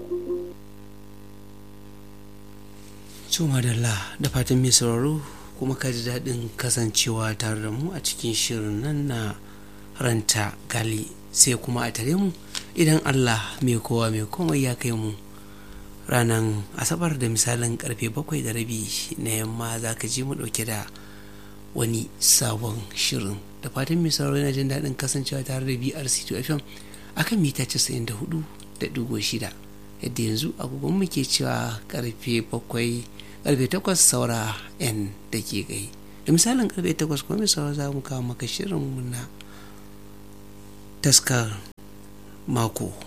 Cuma da da fatan mai sauraro kuma ka ji daɗin kasancewa tare da mu a cikin shirin nan na ranta gali sai kuma a tare mu idan Allah mai kowa mai komai ya kai mu ranar asabar da misalin karfe bakwai da rabi na yamma za ka ji mu ɗauke da wani sabon shirin da fatan mai sauraro yana jin daɗin kasancewa tare da BRC2 FM akan mita 94 da ɗigo shida yadda yanzu agogon muke cewa karfe bakwai karfe takwas saura yan da ke gai da misalin karfe takwas kuma mai saura za mu kawo maka shirin na taskar mako